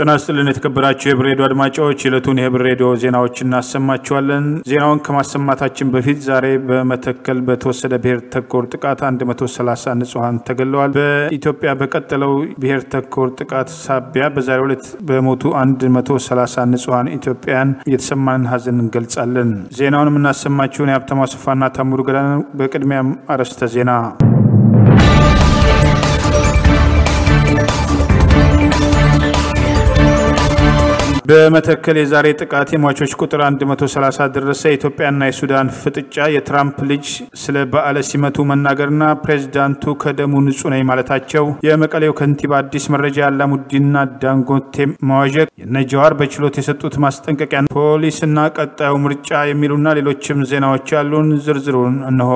ጤና ይስጥልን የተከበራችሁ የህብር ሬዲዮ አድማጮች የዕለቱን የህብር ሬዲዮ ዜናዎች እናሰማችኋለን። ዜናውን ከማሰማታችን በፊት ዛሬ በመተከል በተወሰደ ብሔር ተኮር ጥቃት 130 ንጹሐን ተገለዋል። በኢትዮጵያ በቀጠለው ብሔር ተኮር ጥቃት ሳቢያ በዛሬው ዕለት በሞቱ 130 ንጹሐን ኢትዮጵያውያን የተሰማንን ሀዘን እንገልጻለን። ዜናውን የምናሰማችሁን የሀብታሙ አስፋና ታሙሩ ገዳ። በቅድሚያም አርዕስተ ዜና በመተከል የዛሬ ጥቃት የሟቾች ቁጥር 130 ደረሰ። የኢትዮጵያና የሱዳን ፍጥጫ፣ የትራምፕ ልጅ ስለ በዓለ ሲመቱ መናገርና ፕሬዚዳንቱ ከደሙ ንጹህ ነኝ ማለታቸው፣ የመቀሌው ከንቲባ አዲስ መረጃ የአላሙዲንና ዳንጎቴ መዋዠቅ፣ የነጀዋር በችሎት የሰጡት ማስጠንቀቂያ፣ ፖሊስና ቀጣዩ ምርጫ የሚሉና ሌሎችም ዜናዎች ያሉን ዝርዝሩን እንሆ።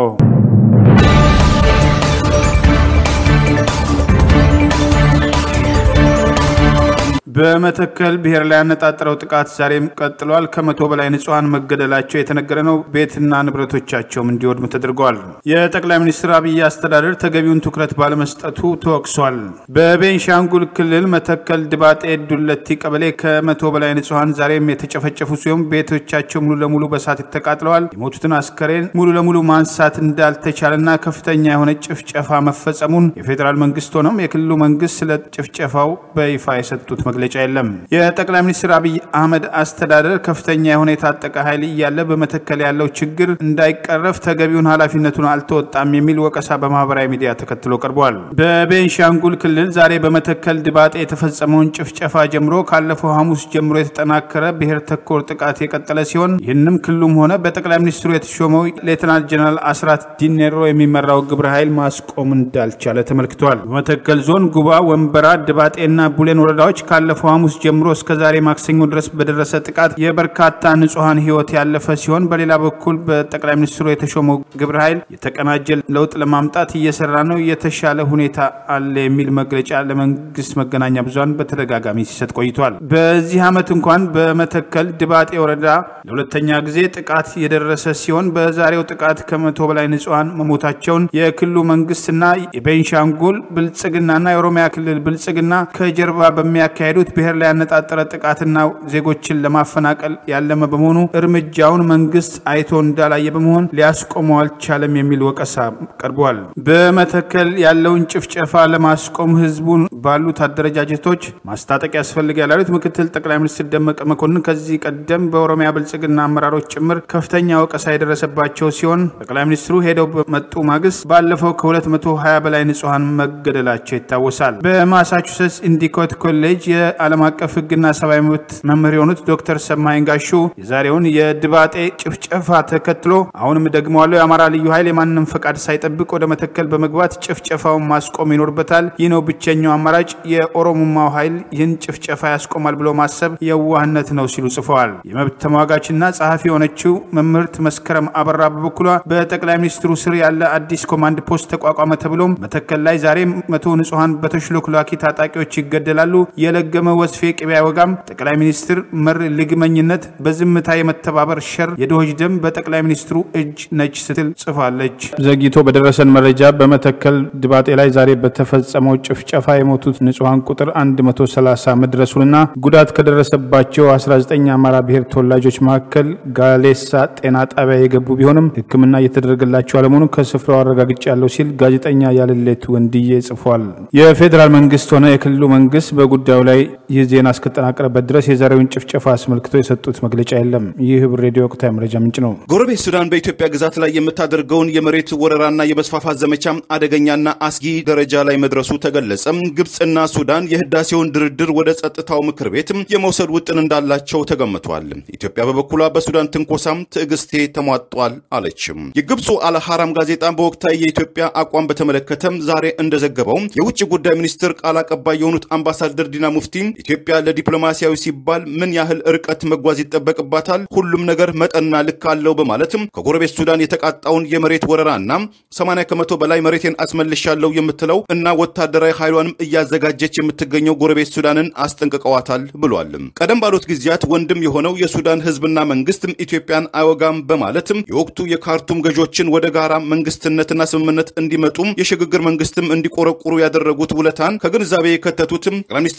በመተከል ብሔር ላይ ያነጣጠረው ጥቃት ዛሬም ቀጥሏል። ከመቶ በላይ ንጹሐን መገደላቸው የተነገረ ነው። ቤትና ንብረቶቻቸውም እንዲወድሙ ተደርገዋል። የጠቅላይ ሚኒስትር አብይ አስተዳደር ተገቢውን ትኩረት ባለመስጠቱ ተወቅሷል። በቤንሻንጉል ክልል መተከል ድባጤ ዱለቲ ቀበሌ ከመቶ በላይ ንጹሐን ዛሬም የተጨፈጨፉ ሲሆን ቤቶቻቸው ሙሉ ለሙሉ በሳት ተቃጥለዋል። የሞቱትን አስከሬን ሙሉ ለሙሉ ማንሳት እንዳልተቻለና ከፍተኛ የሆነ ጭፍጨፋ መፈጸሙን የፌዴራል መንግስት ሆነም የክልሉ መንግስት ስለ ጭፍጨፋው በይፋ የሰጡት መግለጫ የለም። የጠቅላይ ሚኒስትር አብይ አህመድ አስተዳደር ከፍተኛ የሆነ የታጠቀ ኃይል እያለ በመተከል ያለው ችግር እንዳይቀረፍ ተገቢውን ኃላፊነቱን አልተወጣም የሚል ወቀሳ በማህበራዊ ሚዲያ ተከትሎ ቀርቧል። በቤንሻንጉል ክልል ዛሬ በመተከል ድባጤ የተፈጸመውን ጭፍጨፋ ጀምሮ ካለፈው ሐሙስ ጀምሮ የተጠናከረ ብሔር ተኮር ጥቃት የቀጠለ ሲሆን ይህንም ክልሉም ሆነ በጠቅላይ ሚኒስትሩ የተሾመው ሌተናል ጀነራል አስራት ዲኔሮ የሚመራው ግብረ ኃይል ማስቆም እንዳልቻለ ተመልክቷል። በመተከል ዞን ጉባ፣ ወንበራ፣ ድባጤና ቡሌን ወረዳዎች ካለፈው ሐሙስ ጀምሮ እስከ ዛሬ ማክሰኞ ድረስ በደረሰ ጥቃት የበርካታ ንጹሐን ሕይወት ያለፈ ሲሆን በሌላ በኩል በጠቅላይ ሚኒስትሩ የተሾመው ግብረ ኃይል የተቀናጀ ለውጥ ለማምጣት እየሰራ ነው፣ የተሻለ ሁኔታ አለ የሚል መግለጫ ለመንግስት መገናኛ ብዙሃን በተደጋጋሚ ሲሰጥ ቆይቷል። በዚህ ዓመት እንኳን በመተከል ድባጤ ወረዳ ለሁለተኛ ጊዜ ጥቃት የደረሰ ሲሆን በዛሬው ጥቃት ከመቶ በላይ ንጹሐን መሞታቸውን የክልሉ መንግስትና የቤንሻንጉል ብልጽግናና የኦሮሚያ ክልል ብልጽግና ከጀርባ በሚያካሄዱት ብሔር ላይ ያነጣጠረ ጥቃትና ዜጎችን ለማፈናቀል ያለመ በመሆኑ እርምጃውን መንግስት አይቶ እንዳላየ በመሆን ሊያስቆመው አልቻለም የሚል ወቀሳ ቀርቧል። በመተከል ያለውን ጭፍጨፋ ለማስቆም ህዝቡን ባሉት አደረጃጀቶች ማስታጠቅ ያስፈልጋል ያሉት ምክትል ጠቅላይ ሚኒስትር ደመቀ መኮንን ከዚህ ቀደም በኦሮሚያ ብልጽግና አመራሮች ጭምር ከፍተኛ ወቀሳ የደረሰባቸው ሲሆን ጠቅላይ ሚኒስትሩ ሄደው በመጡ ማግስት ባለፈው ከ220 በላይ ንጹሐን መገደላቸው ይታወሳል። በማሳቹሴትስ ኢንዲኮት ኮሌጅ የዓለም አቀፍ ህግና ሰብአዊ መብት መምህር የሆኑት ዶክተር ሰማይ ጋሹ የዛሬውን የድባጤ ጭፍጨፋ ተከትሎ አሁንም ደግመዋለው የአማራ ልዩ ኃይል የማንም ፈቃድ ሳይጠብቅ ወደ መተከል በመግባት ጭፍጨፋውን ማስቆም ይኖርበታል። ይህ ነው ብቸኛው አማራጭ። የኦሮሞማው ኃይል ይህን ጭፍጨፋ ያስቆማል ብሎ ማሰብ የዋህነት ነው ሲሉ ጽፈዋል። የመብት ተሟጋችና ጸሐፊ የሆነችው መምህርት መስከረም አበራ በበኩሏ በጠቅላይ ሚኒስትሩ ስር ያለ አዲስ ኮማንድ ፖስት ተቋቋመ ተብሎም መተከል ላይ ዛሬ መቶ ንጹሐን በተሽሎክላኪ ታጣቂዎች ይገደላሉ። የለገመ ወስፌ ቅቤ አይወጋም። ጠቅላይ ሚኒስትር መር ልግመኝነት በዝምታ የመተባበር ሸር የድሆች ደም በጠቅላይ ሚኒስትሩ እጅ ነች ስትል ጽፋለች። ዘግይቶ በደረሰን መረጃ በመተከል ድባጤ ላይ ዛሬ በተፈጸመው ጭፍጨፋ የሞቱት ንጹሐን ቁጥር 130 መድረሱንና ጉዳት ከደረሰባቸው 19 አማራ ብሔር ተወላጆች መካከል ጋሌሳ ጤና ጣቢያ የገቡ ቢሆንም ሕክምና እየተደረገላቸው አለመሆኑን ከስፍራው አረጋግጫለሁ ሲል ጋዜጠኛ ያልሌቱ ወንድዬ ጽፏል። የፌዴራል መንግስት ሆነ የክልሉ መንግስት በጉዳዩ ላይ ይህ ዜና እስከጠናቀረበት ድረስ የዛሬውን ጭፍጨፋ አስመልክቶ የሰጡት መግለጫ የለም። ይህ ህብር ሬዲዮ ወቅታዊ መረጃ ምንጭ ነው። ጎረቤት ሱዳን በኢትዮጵያ ግዛት ላይ የምታደርገውን የመሬት ወረራና የመስፋፋት ዘመቻ አደገኛና አስጊ ደረጃ ላይ መድረሱ ተገለጸ። ግብፅና ሱዳን የህዳሴውን ድርድር ወደ ጸጥታው ምክር ቤት የመውሰድ ውጥን እንዳላቸው ተገምቷል። ኢትዮጵያ በበኩሏ በሱዳን ትንኮሳም ትዕግስቴ ተሟጧል አለችም። የግብፁ አልሐራም ጋዜጣ በወቅታዊ የኢትዮጵያ አቋም በተመለከተም ዛሬ እንደዘገበው የውጭ ጉዳይ ሚኒስትር ቃል አቀባይ የሆኑት አምባሳደር ዲና ሙፍቲ ኢትዮጵያ ለዲፕሎማሲያዊ ሲባል ምን ያህል ርቀት መጓዝ ይጠበቅባታል፣ ሁሉም ነገር መጠንና ልክ አለው በማለትም ከጎረቤት ሱዳን የተቃጣውን የመሬት ወረራና 80 ከመቶ በላይ መሬቴን አስመልሻለሁ የምትለው እና ወታደራዊ ኃይሏንም እያዘጋጀች የምትገኘው ጎረቤት ሱዳንን አስጠንቅቀዋታል ብሏል። ቀደም ባሉት ጊዜያት ወንድም የሆነው የሱዳን ህዝብና መንግስትም ኢትዮጵያን አይወጋም በማለትም የወቅቱ የካርቱም ገዦችን ወደ ጋራ መንግስትነትና ስምምነት እንዲመጡም የሽግግር መንግስትም እንዲቆረቁሩ ያደረጉት ውለታን ከግንዛቤ የከተቱትም ጠቅላይ ሚኒስትር አብይ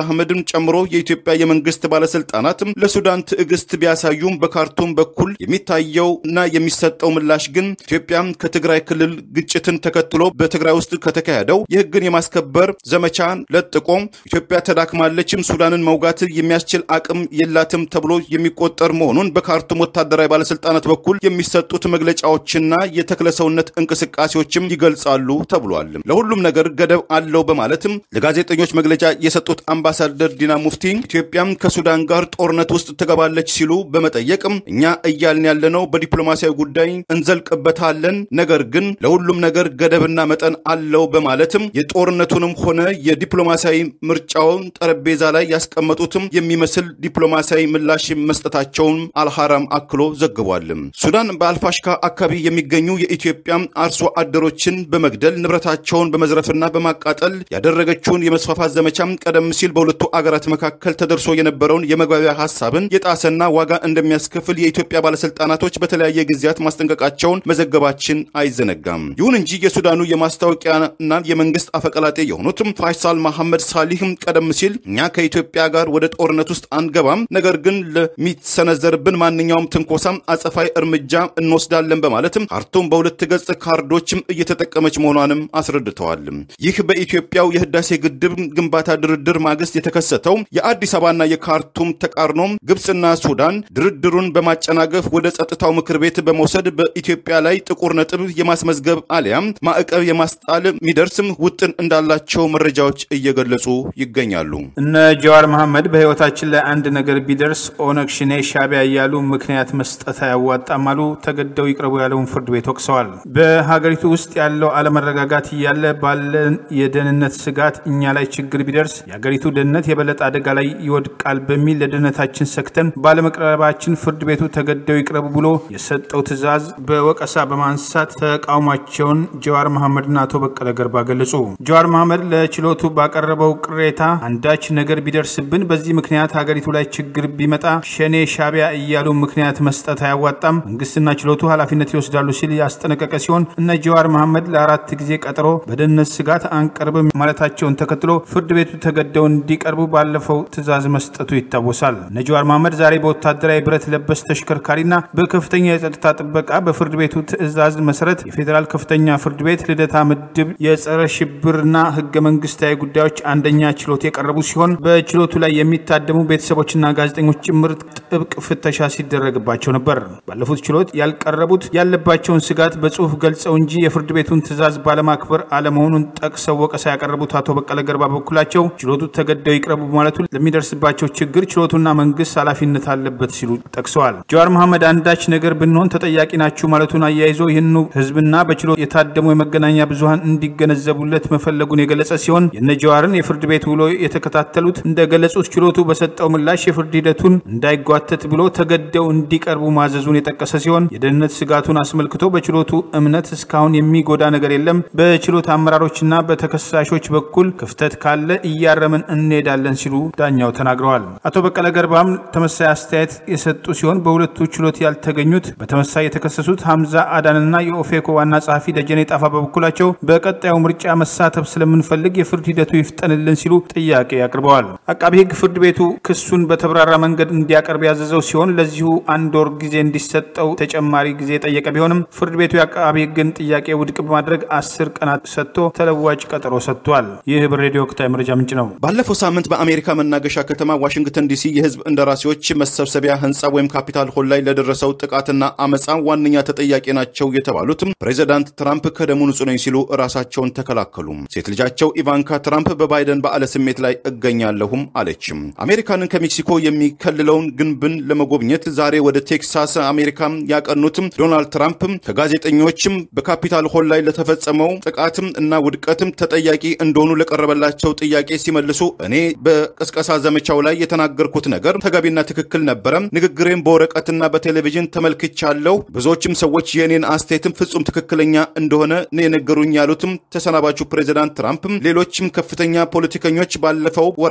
አህመድን ጨምሮ የኢትዮጵያ የመንግስት ባለስልጣናት ለሱዳን ትዕግስት ቢያሳዩም በካርቱም በኩል የሚታየው እና የሚሰጠው ምላሽ ግን ኢትዮጵያ ከትግራይ ክልል ግጭትን ተከትሎ በትግራይ ውስጥ ከተካሄደው የህግን የማስከበር ዘመቻን ለጥቆ ኢትዮጵያ ተዳክማለችም፣ ሱዳንን መውጋት የሚያስችል አቅም የላትም ተብሎ የሚቆጠር መሆኑን በካርቱም ወታደራዊ ባለስልጣናት በኩል የሚሰጡት መግለጫዎችና የተክለሰውነት እንቅስቃሴዎችም ይገልጻሉ ተብሏል። ለሁሉም ነገር ገደብ አለው በማለትም ለጋዜጠኞች መግለጫ የሰጡት አምባሳደር ዲና ሙፍቲ ኢትዮጵያም ከሱዳን ጋር ጦርነት ውስጥ ትገባለች ሲሉ በመጠየቅም እኛ እያልን ያለነው በዲፕሎማሲያዊ ጉዳይ እንዘልቅበታለን፣ ነገር ግን ለሁሉም ነገር ገደብና መጠን አለው በማለትም የጦርነቱንም ሆነ የዲፕሎማሲያዊ ምርጫውን ጠረጴዛ ላይ ያስቀመጡትም የሚመስል ዲፕሎማሲያዊ ምላሽ መስጠታቸውን አልሐራም አክሎ ዘግቧል። ሱዳን በአልፋሽካ አካባቢ የሚገኙ የኢትዮጵያ አርሶ አደሮችን በመግደል ንብረታቸውን በመዝረፍና በማቃጠል ያደረገችውን የመስፋፋት ዘመቻም ቀደም ሲል በሁለቱ አገራት መካከል ተደርሶ የነበረውን የመግባቢያ ሀሳብን የጣሰና ዋጋ እንደሚያስከፍል የኢትዮጵያ ባለስልጣናቶች በተለያየ ጊዜያት ማስጠንቀቃቸውን መዘገባችን አይዘነጋም። ይሁን እንጂ የሱዳኑ የማስታወቂያና የመንግስት አፈቀላጤ የሆኑትም ፋይሳል መሐመድ ሳሊህም ቀደም ሲል እኛ ከኢትዮጵያ ጋር ወደ ጦርነት ውስጥ አንገባም፣ ነገር ግን ለሚሰነዘርብን ማንኛውም ትንኮሳም አጸፋይ እርምጃ እንወስዳለን በማለትም ካርቱም በሁለት ገጽ ካርዶችም እየተጠቀመች መሆኗንም አስረድተዋል። ይህ በኢትዮጵያው የህዳሴ ግድብ ግንባታ ድርድር ማግስት የተከሰተው የአዲስ አበባና የካርቱም ተቃርኖም ግብፅና ሱዳን ድርድሩን በማጨናገፍ ወደ ጸጥታው ምክር ቤት በመውሰድ በኢትዮጵያ ላይ ጥቁር ነጥብ የማስመዝገብ አሊያም ማዕቀብ የማስጣል የሚደርስም ውጥን እንዳላቸው መረጃዎች እየገለጹ ይገኛሉ። እነ ጀዋር መሐመድ በህይወታችን ላይ አንድ ነገር ቢደርስ ኦነግ ሽኔ ሻቢያ እያሉ ምክንያት መስጠት አያዋጣም አሉ። ተገደው ይቅረቡ ያለውን ፍርድ ቤት ወቅሰዋል። በሀገሪቱ ውስጥ ያለው አለመረጋጋት እያለ ባለን የደህንነት ስጋት እኛ ላይ ችግር ቢደርስ የሀገሪቱ ደህንነት የበለጠ አደጋ ላይ ይወድቃል በሚል ለደህንነታችን ሰክተን ባለመቅረባችን ፍርድ ቤቱ ተገደው ይቅረቡ ብሎ የሰጠው ትዕዛዝ በወቀሳ በማንሳት ተቃውሟቸውን ጀዋር መሐመድና አቶ በቀለ ገርባ ገለጹ። ጀዋር መሐመድ ለችሎቱ ባቀረበው ቅሬታ አንዳች ነገር ቢደርስብን በዚህ ምክንያት ሀገሪቱ ላይ ችግር ቢመጣ ሸኔ ሻቢያ እያሉ ምክንያት መስጠት አያዋጣም፣ መንግስትና ችሎቱ ኃላፊነት ይወስዳሉ ሲል ያስጠነቀቀ ሲሆን እነ ጀዋር መሐመድ ለአራት ጊዜ ቀጠሮ በደህንነት ስጋት አንቀርብም ማለታቸውን ተከትሎ ፍርድ ቤቱ ተገደው እንዲቀርቡ ባለፈው ትዕዛዝ መስጠቱ ይታወሳል። እነ ጀዋር መሐመድ ዛሬ በወታደራዊ ብረት ለበስ ተሽከርካሪና በከፍተኛ የጸጥታ ጥበቃ በፍርድ ቤቱ ትዕዛዝ መሰረት የፌዴራል ከፍተኛ ፍርድ ቤት ልደታ ምድብ የጸረ ሽብርና ህገ መንግስታዊ ጉዳዮች አንደኛ ችሎት የቀረቡ ሲሆን በችሎቱ ላይ የሚታደሙ ቤተሰቦችና ጋዜጠኞች ጭምር ጥብቅ ፍተሻ ሲደረግባቸው ነበር። ባለፉት ችሎት ያልቀረቡት ያለባቸውን ስጋት በጽሁፍ ገልጸው እንጂ የፍርድ ቤቱን ትዕዛዝ ባለማክበር አለመሆኑን ጠቅሰው ወቀሳ ያቀረቡት አቶ በቀለ ገርባ በበኩላቸው ችሎቱ ተገደው ይቅረቡ ማለቱ ለሚደርስባቸው ችግር ችሎቱና መንግስት ኃላፊነት አለበት ሲሉ ጠቅሰዋል። ጀዋር መሐመድ አንዳች ነገር ብንሆን ተጠያቂ ናችሁ ማለቱን አያይዞ ይህኑ ህዝብና በችሎት የታደሙ የመገናኛ ብዙሀን እንዲገነዘቡለት መፈለጉን የገለጸ ሲሆን የነ ጀዋርን የፍርድ ቤት ውሎ የተከታተሉት እንደገለጹት ችሎቱ በሰጠው ምላሽ የፍርድ ሂደቱን እንዳይጓተት ብሎ ተገደው እንዲቀርቡ ማዘዙን የጠቀሰ ሲሆን የደህንነት ስጋቱን አስመልክቶ በችሎቱ እምነት እስካሁን የሚጎዳ ነገር የለም፣ በችሎት አመራሮችና በተከሳሾች በኩል ክፍተት ካለ እያረምን እንሄዳለን ሲሉ ዳኛው ተናግረዋል። አቶ በቀለ ገርባም ተመሳሳይ አስተያየት የሰጡ ሲሆን በሁለቱ ችሎት ያልተገኙት በተመሳሳይ የተከሰሱት ሀምዛ አዳንና የኦፌኮ ዋና ጸሐፊ ደጀኔ ጣፋ በበኩላቸው በቀጣዩ ምርጫ መሳተፍ ስለምንፈልግ የፍርድ ሂደቱ ይፍጠንልን ሲሉ ጥያቄ አቅርበዋል። አቃቢ ህግ ፍርድ ቤቱ ክሱን በተብራራ መንገድ እንዲያቀርብ ያዘዘው ሲሆን ለዚሁ አንድ ወር ጊዜ እንዲሰጠው ተጨማሪ ጊዜ የጠየቀ ቢሆንም ፍርድ ቤቱ የአቃቢ ህግን ጥያቄ ውድቅ በማድረግ አስር ቀናት ሰጥቶ ተለዋጭ ቀጠሮ ሰጥቷል። ይህ ህብር ሬዲዮ ወቅታዊ መረጃ ምንጭ ነው። ባለፈው ሳምንት በአሜሪካ መናገሻ ከተማ ዋሽንግተን ዲሲ የህዝብ እንደራሴዎች መሰብሰቢያ ህንፃ ወይም ካፒታል ሆል ላይ ለደረሰው ጥቃትና አመፃ ዋነኛ ተጠያቂ ናቸው የተባሉትም ፕሬዚዳንት ትራምፕ ከደሙ ንጹህ ነኝ ሲሉ ራሳቸውን ተከላከሉ። ሴት ልጃቸው ኢቫንካ ትራምፕ በባይደን በዓለ ስሜት ላይ እገኛለሁም አለችም። አሜሪካንን ከሜክሲኮ የሚከልለውን ግንብን ለመጎብኘት ዛሬ ወደ ቴክሳስ አሜሪካ ያቀኑትም ዶናልድ ትራምፕ ከጋዜጠኞችም በካፒታል ሆል ላይ ለተፈጸመው ጥቃትም እና ውድቀትም ተጠያቂ እንደሆኑ ለቀረበላቸው ጥያቄ ሲመልሱ እኔ በቅስቀሳ ዘመቻው ላይ የተናገርኩት ነገር ተገቢና ትክክል ነበረ። ንግግሬም በወረቀትና በቴሌቪዥን ተመልክቻለሁ። ብዙዎችም ሰዎች የእኔን አስተያየትም ፍጹም ትክክለኛ እንደሆነ ነው የነገሩኝ ያሉትም ተሰናባቹ ፕሬዚዳንት ትራምፕ ሌሎችም ከፍተኛ ፖለቲከኞች ባለፈው ወራት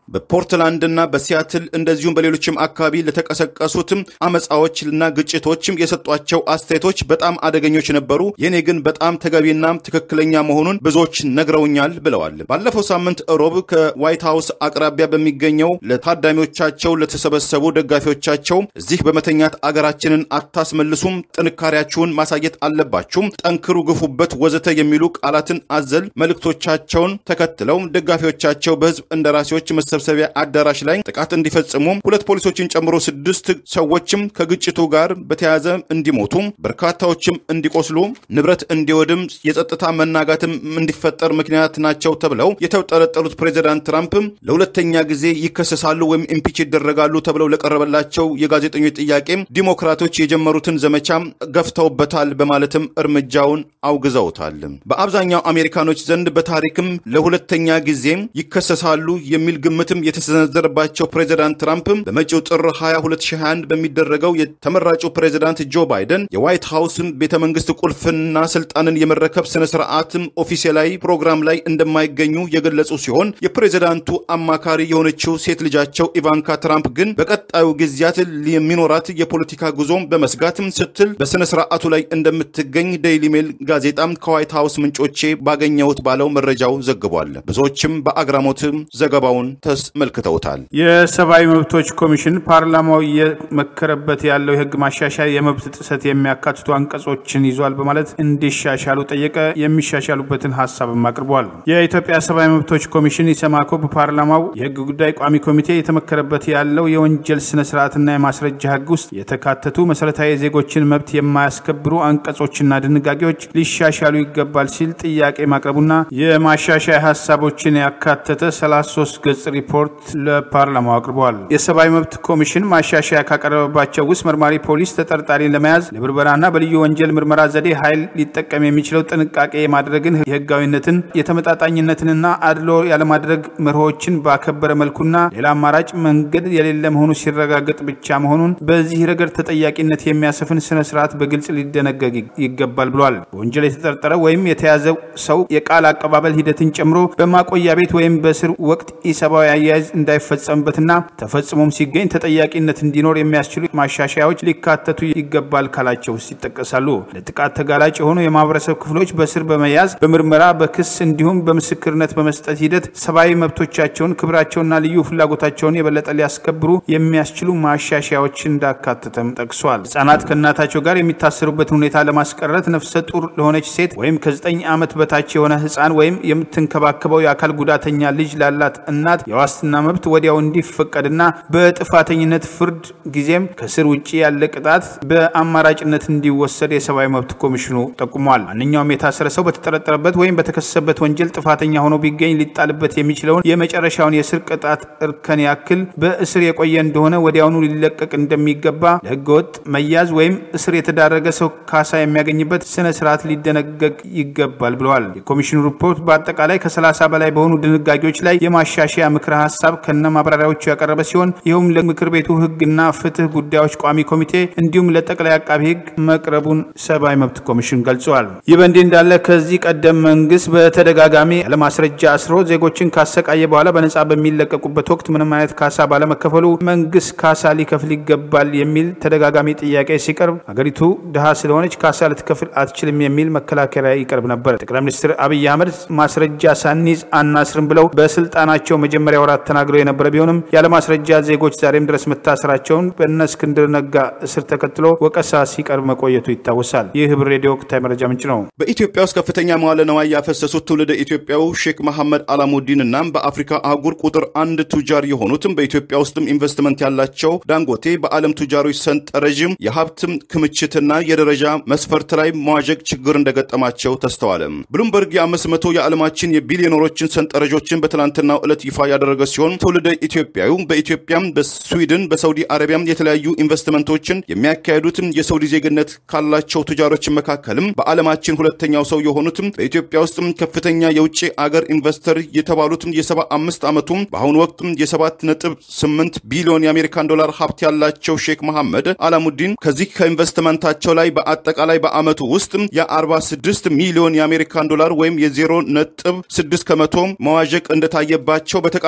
በፖርትላንድና በሲያትል እንደዚሁም በሌሎችም አካባቢ ለተቀሰቀሱትም አመፃዎችና ግጭቶችም የሰጧቸው አስተያየቶች በጣም አደገኞች ነበሩ። የኔ ግን በጣም ተገቢና ትክክለኛ መሆኑን ብዙዎች ነግረውኛል ብለዋል። ባለፈው ሳምንት ሮብ ከዋይት ሀውስ አቅራቢያ በሚገኘው ለታዳሚዎቻቸው ለተሰበሰቡ ደጋፊዎቻቸው እዚህ በመተኛት አገራችንን አታስመልሱም፣ ጥንካሬያችሁን ማሳየት አለባችሁም፣ ጠንክሩ፣ ግፉበት፣ ወዘተ የሚሉ ቃላትን አዘል መልእክቶቻቸውን ተከትለው ደጋፊዎቻቸው በህዝብ እንደራሴዎች መሰብሰቢያ አዳራሽ ላይ ጥቃት እንዲፈጽሙ ሁለት ፖሊሶችን ጨምሮ ስድስት ሰዎችም ከግጭቱ ጋር በተያያዘ እንዲሞቱ በርካታዎችም እንዲቆስሉ ንብረት እንዲወድም የጸጥታ መናጋትም እንዲፈጠር ምክንያት ናቸው ተብለው የተጠረጠሩት ፕሬዚዳንት ትራምፕ ለሁለተኛ ጊዜ ይከሰሳሉ ወይም ኢምፒች ይደረጋሉ ተብለው ለቀረበላቸው የጋዜጠኞች ጥያቄ ዲሞክራቶች የጀመሩትን ዘመቻ ገፍተውበታል በማለትም እርምጃውን አውግዘውታል። በአብዛኛው አሜሪካኖች ዘንድ በታሪክም ለሁለተኛ ጊዜ ይከሰሳሉ የሚል ግምትም የተሰነዘረባቸው ፕሬዚዳንት ትራምፕ በመጪው ጥር 20 2021 በሚደረገው የተመራጩ ፕሬዚዳንት ጆ ባይደን የዋይት ሀውስን ቤተ መንግስት ቁልፍና ስልጣንን የመረከብ ስነ ስርዓትም ኦፊሴላዊ ፕሮግራም ላይ እንደማይገኙ የገለጹ ሲሆን የፕሬዚዳንቱ አማካሪ የሆነችው ሴት ልጃቸው ኢቫንካ ትራምፕ ግን በቀጣዩ ጊዜያት የሚኖራት የፖለቲካ ጉዞም በመስጋትም ስትል በስነ ስርዓቱ ላይ እንደምትገኝ ዴይሊ ሜል ጋዜጣም ከዋይት ሀውስ ምንጮቼ ባገኘሁት ባለው መረጃው ዘግቧል። ብዙዎችም በአግራሞት ዘገባውን ተመልክተውታል። የሰብአዊ መብቶች ኮሚሽን ፓርላማው እየመከረበት ያለው የህግ ማሻሻያ የመብት ጥሰት የሚያካትቱ አንቀጾችን ይዟል በማለት እንዲሻሻሉ ጠየቀ። የሚሻሻሉበትን ሀሳብም አቅርቧል። የኢትዮጵያ ሰብአዊ መብቶች ኮሚሽን ኢሰማኮ በፓርላማው የህግ ጉዳይ ቋሚ ኮሚቴ የተመከረበት ያለው የወንጀል ስነ ስርዓትና የማስረጃ ህግ ውስጥ የተካተቱ መሰረታዊ የዜጎችን መብት የማያስከብሩ አንቀጾችና ድንጋጌዎች ሊሻሻሉ ይገባል ሲል ጥያቄ ማቅረቡና የማሻሻያ ሀሳቦችን ያካተተ 33 ገጽ ሪፖርት ለፓርላማው አቅርበዋል። የሰብአዊ መብት ኮሚሽን ማሻሻያ ካቀረበባቸው ውስጥ መርማሪ ፖሊስ ተጠርጣሪን ለመያዝ ለብርበራና በልዩ ወንጀል ምርመራ ዘዴ ኃይል ሊጠቀም የሚችለው ጥንቃቄ የማድረግን የህጋዊነትን የተመጣጣኝነትንና አድሎ ያለማድረግ መርሆችን ባከበረ መልኩና ሌላ አማራጭ መንገድ የሌለ መሆኑ ሲረጋገጥ ብቻ መሆኑን በዚህ ረገድ ተጠያቂነት የሚያሰፍን ስነ ስርዓት በግልጽ ሊደነገግ ይገባል ብሏል። በወንጀል የተጠረጠረ ወይም የተያዘ ሰው የቃል አቀባበል ሂደትን ጨምሮ በማቆያ ቤት ወይም በእስር ወቅት ኢሰብአዊ አያያዝ እንዳይፈጸምበትና ተፈጽሞም ሲገኝ ተጠያቂነት እንዲኖር የሚያስችሉ ማሻሻያዎች ሊካተቱ ይገባል ካላቸው ውስጥ ይጠቀሳሉ። ለጥቃት ተጋላጭ የሆኑ የማህበረሰብ ክፍሎች በስር በመያዝ በምርመራ በክስ እንዲሁም በምስክርነት በመስጠት ሂደት ሰብአዊ መብቶቻቸውን ክብራቸውና ልዩ ፍላጎታቸውን የበለጠ ሊያስከብሩ የሚያስችሉ ማሻሻያዎች እንዳካተተም ጠቅሷል። ህጻናት ከእናታቸው ጋር የሚታሰሩበትን ሁኔታ ለማስቀረት ነፍሰ ጡር ለሆነች ሴት ወይም ከዘጠኝ ዓመት በታች የሆነ ህፃን ወይም የምትንከባከበው የአካል ጉዳተኛ ልጅ ላላት እናት የዋስትና መብት ወዲያው እንዲፈቀድና በጥፋተኝነት ፍርድ ጊዜም ከስር ውጭ ያለ ቅጣት በአማራጭነት እንዲወሰድ የሰብአዊ መብት ኮሚሽኑ ጠቁሟል። ማንኛውም የታሰረ ሰው በተጠረጠረበት ወይም በተከሰሰበት ወንጀል ጥፋተኛ ሆኖ ቢገኝ ሊጣልበት የሚችለውን የመጨረሻውን የእስር ቅጣት እርከን ያክል በእስር የቆየ እንደሆነ ወዲያውኑ ሊለቀቅ እንደሚገባ፣ ለህገወጥ መያዝ ወይም እስር የተዳረገ ሰው ካሳ የሚያገኝበት ስነ ስርዓት ሊደነገግ ይገባል ብለዋል። የኮሚሽኑ ሪፖርት በአጠቃላይ ከ30 በላይ በሆኑ ድንጋጌዎች ላይ የማሻሻያ ምክረ ሀሳብ ከነ ማብራሪያዎቹ ያቀረበ ሲሆን ይኸውም ለምክር ቤቱ ህግና ፍትህ ጉዳዮች ቋሚ ኮሚቴ እንዲሁም ለጠቅላይ አቃቢ ህግ መቅረቡን ሰብአዊ መብት ኮሚሽን ገልጸዋል። ይህ በእንዲህ እንዳለ ከዚህ ቀደም መንግስት በተደጋጋሚ ያለማስረጃ አስሮ ዜጎችን ካሰቃየ በኋላ በነጻ በሚለቀቁበት ወቅት ምንም አይነት ካሳ ባለመከፈሉ መንግስት ካሳ ሊከፍል ይገባል የሚል ተደጋጋሚ ጥያቄ ሲቀርብ አገሪቱ ድሃ ስለሆነች ካሳ ልትከፍል አትችልም የሚል መከላከያ ይቀርብ ነበር። ጠቅላይ ሚኒስትር አብይ አህመድ ማስረጃ ሳንይዝ አናስርም ብለው በስልጣናቸው መጀመሪያ ወራት ተናግረው የነበረ ቢሆንም ያለማስረጃ ዜጎች ዛሬም ድረስ መታሰራቸውን በእነ እስክንድር ነጋ እስር ተከትሎ ወቀሳ ሲቀርብ መቆየቱ ይታወሳል። ይህ ህብር ሬዲዮ ወቅታዊ መረጃ ምንጭ ነው። በኢትዮጵያ ውስጥ ከፍተኛ መዋለ ነዋይ ያፈሰሱት ትውልደ ኢትዮጵያው ሼክ መሐመድ አላሙዲን እና በአፍሪካ አህጉር ቁጥር አንድ ቱጃር የሆኑትም በኢትዮጵያ ውስጥም ኢንቨስትመንት ያላቸው ዳንጎቴ በዓለም ቱጃሮች ሰንጠረዥም የሀብትም ክምችትና የደረጃ መስፈርት ላይ መዋዠቅ ችግር እንደገጠማቸው ተስተዋለ። ብሉምበርግ የአምስት መቶ የዓለማችን የቢሊዮነሮችን ሰንጠረዦችን በትላንትናው ዕለት ይፋ ያደረገ ሲሆን ትውልደ ኢትዮጵያዊ በኢትዮጵያም በስዊድን በሳውዲ አረቢያም የተለያዩ ኢንቨስትመንቶችን የሚያካሄዱትም የሳውዲ ዜግነት ካላቸው ቱጃሮች መካከልም በዓለማችን ሁለተኛው ሰው የሆኑትም በኢትዮጵያ ውስጥም ከፍተኛ የውጭ አገር ኢንቨስተር የተባሉትም የሰባ አምስት ዓመቱም በአሁኑ ወቅትም የሰባት ነጥብ ስምንት ቢሊዮን የአሜሪካን ዶላር ሀብት ያላቸው ሼክ መሐመድ አላሙዲን ከዚህ ከኢንቨስትመንታቸው ላይ በአጠቃላይ በዓመቱ ውስጥ የአርባ ስድስት ሚሊዮን የአሜሪካን ዶላር ወይም የዜሮ ነጥብ ስድስት ከመቶ መዋዠቅ እንደታየባቸው በተቃራ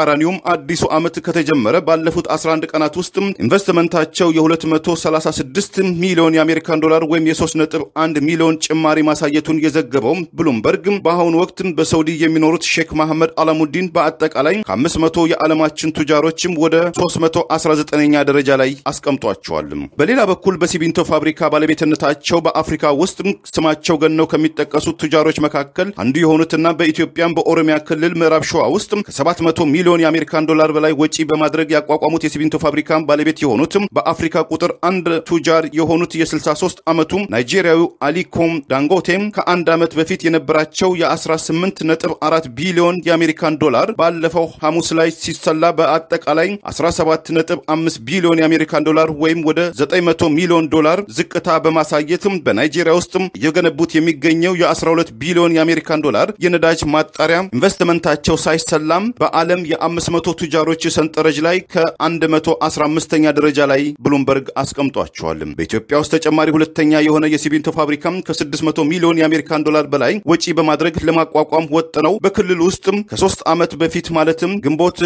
በተቃራኒውም አዲሱ ዓመት ከተጀመረ ባለፉት 11 ቀናት ውስጥ ኢንቨስትመንታቸው የ236 ሚሊዮን የአሜሪካን ዶላር ወይም የ3.1 ሚሊዮን ጭማሪ ማሳየቱን የዘገበው ብሉምበርግ በአሁኑ ወቅት በሳውዲ የሚኖሩት ሼክ መሐመድ አላሙዲን በአጠቃላይ ከ500 የዓለማችን ቱጃሮችም ወደ 319ኛ ደረጃ ላይ አስቀምጧቸዋል። በሌላ በኩል በሲሚንቶ ፋብሪካ ባለቤትነታቸው በአፍሪካ ውስጥ ስማቸው ገነው ከሚጠቀሱት ቱጃሮች መካከል አንዱ የሆኑትና በኢትዮጵያም በኦሮሚያ ክልል ምዕራብ ሸዋ ውስጥ ከ700 ሚሊዮን የአሜሪካን ዶላር በላይ ወጪ በማድረግ ያቋቋሙት የሲሚንቶ ፋብሪካ ባለቤት የሆኑት በአፍሪካ ቁጥር አንድ ቱጃር የሆኑት የ63 ዓመቱ ናይጄሪያዊ አሊኮም ዳንጎቴም ከአንድ ዓመት በፊት የነበራቸው የ18.4 ቢሊዮን የአሜሪካን ዶላር ባለፈው ሐሙስ ላይ ሲሰላ በአጠቃላይ 17.5 ቢሊዮን የአሜሪካን ዶላር ወይም ወደ 900 ሚሊዮን ዶላር ዝቅታ በማሳየትም በናይጄሪያ ውስጥም እየገነቡት የሚገኘው የ12 ቢሊዮን የአሜሪካን ዶላር የነዳጅ ማጣሪያ ኢንቨስትመንታቸው ሳይሰላም በዓለም የ500 ቱጃሮች ሰንጠረዥ ላይ ከ115ኛ ደረጃ ላይ ብሉምበርግ አስቀምጧቸዋል። በኢትዮጵያ ውስጥ ተጨማሪ ሁለተኛ የሆነ የሲሚንቶ ፋብሪካም ከ600 ሚሊዮን የአሜሪካን ዶላር በላይ ወጪ በማድረግ ለማቋቋም ወጥነው በክልል ውስጥም ከሶስት ዓመት በፊት ማለትም ግንቦት